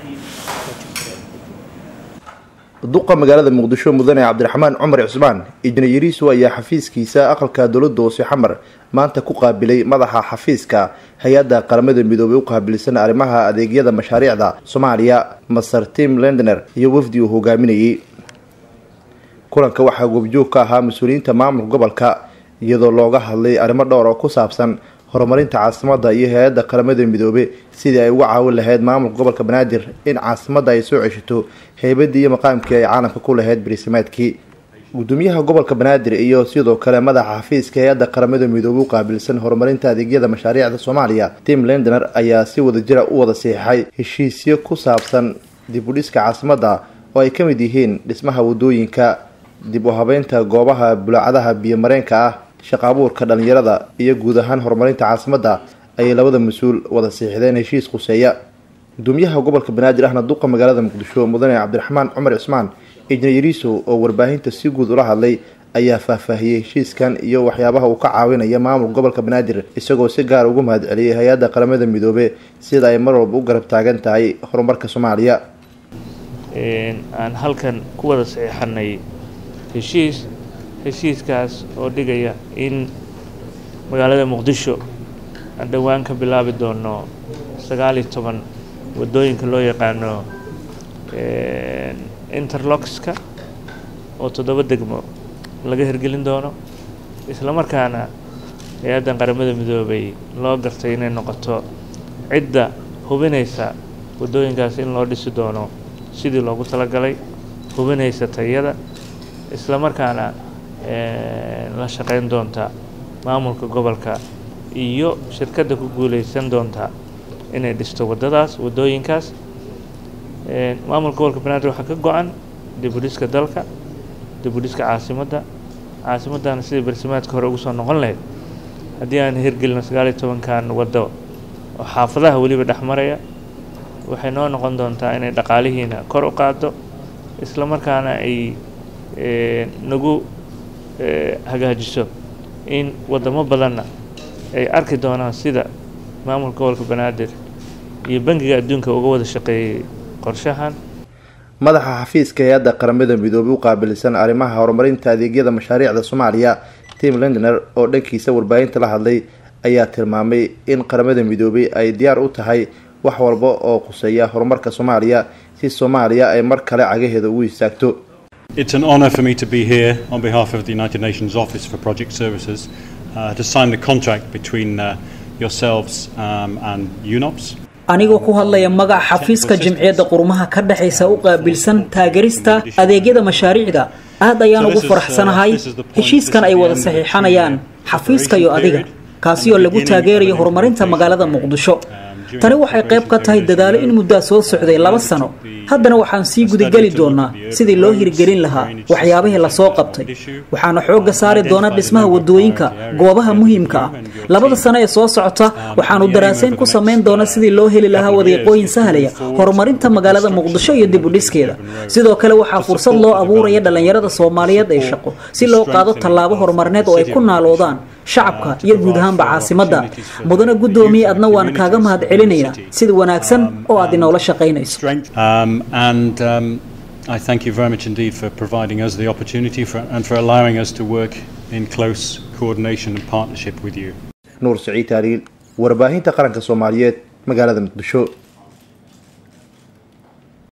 duqa magaalada muqdisho mudane cabdiraxmaan cumar cusmaan ijnayariisu ayaa xafiiskiisa aqalka dowladda hoose xamar maanta ku qaabilay madaxa xafiiska hay-adda qaramada midoobay u qaabilsan arrimaha adeegyada mashaariicda soomaaliya master tim lendener iyo wafdi uu hogaaminayay kulanka waxaa goobjoog ka ahaa mas-uuliyiinta maamulka gobolka iyadoo looga hadlay arrimo dhowr oo ku saabsan horumarinta caasimada iyo hay-adda qaramada midoobe sidii ay uga caawin lahayd maamulka gobolka banaadir in caasimadda ay soo ceshato heybadii iyo maqaamkii ay caalamka ku lahayd bariisamaadkii gudoomiyaha gobolka banaadir iyo sidoo kale madaxa xafiiska hay-adda qaramada midoobe u qaabilsan horumarinta adeegyada mashaariicda soomaaliya tim lendener ayaa si wadajira u wada siixay heshiisyo ku saabsan dib u dhiska caasimadda oo ay ka mid yihiin dhismaha wadooyinka dib u habeynta goobaha bulaacadaha biyomareenka ah shaqa abuurka dhalinyarada iyo guud ahaan horumarinta caasimadda ayay labada mas-uul wada siixdeen heshiis quseeya gudoomiyaha gobolka banaadir ahna duqa magaalada muqdisho mudane cabdiraxmaan cumar cismaan ijnayariiso oo warbaahinta si guud ula hadlay ayaa faahfaahiyey heshiiskan iyo waxyaabaha uu ka caawinaya maamulka gobolka banaadir isagoo si gaar ugu mahad celiyay hay-adda qaramada midoobe sida ay mar walba u garab taagan tahay horumarka soomaaliya aan halkan ku wada saxiixanay heshiis heshiiskaas oo dhigaya in magaalada muqdisho aan dhowaan ka bilaabi doono sagaal iyo toban waddooyinka loo yaqaano interloxka oo toddoba degmo laga hirgelin doono isla markaana hay-addan qaramada midoobay loo gartay inay noqoto cidda hubinaysa waddooyinkaas in loo dhisi doono sidii loogu talagalay hubinaysa tayada isla markaana la shaqeyn doonta maamulka gobolka iyo shirkadda ku guuleysan doonta inay dhisto waddadaas waddooyinkaas maamulka gobolka banaadir waxaa ka go-an dib u dhiska dalka dib u dhiska caasimadda caasimaddana sidii barsimaadka hore ugu soo noqon lahayd haddii aan hirgelino sagaal iyo tobankan waddo oo xaafadaha weliba dhex maraya waxay noo noqon doontaa inay dhaqaalihiina kor u qaado isla markaana ay nagu hagaajiso in waddamo badanna ay arki doonaan sida maamulka gobolka banaadir iyo bangiga adduunka uga wada shaqeeyey qorshahan madaxa xafiiska hay-adda qaramada midoobey u qaabilsan arrimaha horumarinta adeegyada mashaariicda soomaaliya tim lendener oo dhankiisa warbaahinta la hadlay ayaa tilmaamay in qaramada midoobey ay diyaar u tahay wax walba oo quseeya horumarka soomaaliya si soomaaliya ay mar kale cagaheeda ugu istaagto It's an honour for me to be here on behalf of the United Nations Office for Project Services uh, to sign the contract between uh, yourselves um, and UNOPS. anigoo ku hadlaya magaca xafiiska jimciyadda qurumaha ka dhexaysa u qaabilsan taageerista adeegyada mashaariicda aad ayaan ugu faraxsanahay heshiiskan ay wada saxiixanayaan xafiiska iyo adiga kaasi oo lagu taageerayo horumarinta magaalada muqdisho tani waxay qayb ka tahay dadaalo in muddaa soo socday laba sano haddana waxaan sii gudageli doonaa sidii loo hirgelin lahaa waxyaabihii lasoo qabtay waxaana xoogga saari doonaa dhismaha wadooyinka goobaha muhiimka ah labada sano ee soo socota waxaanu daraaseyn ku samayn doonaa sidii loo heli lahaa wadiiqooyin sahlaya horumarinta magaalada muqdisho iyo dib u dhiskeeda sidoo kale waxaa fursad loo abuuraya dhallinyarada soomaaliyeed ee shaqo si loo qaado tallaabo horumarineed oo ay ku naaloodaan shacabka iyo guud ahaanba caasimadda mudane guddoomiye adna waan kaaga mahad celinaynaa sida wanaagsan oo aad inoola shaqaynayso Um, and um, I thank you very much indeed for providing us the opportunity for, and for allowing us to work in close coordination and partnership with you. nuur saciid taaliil warbaahinta qaranka soomaaliyeed magaalada muqdisho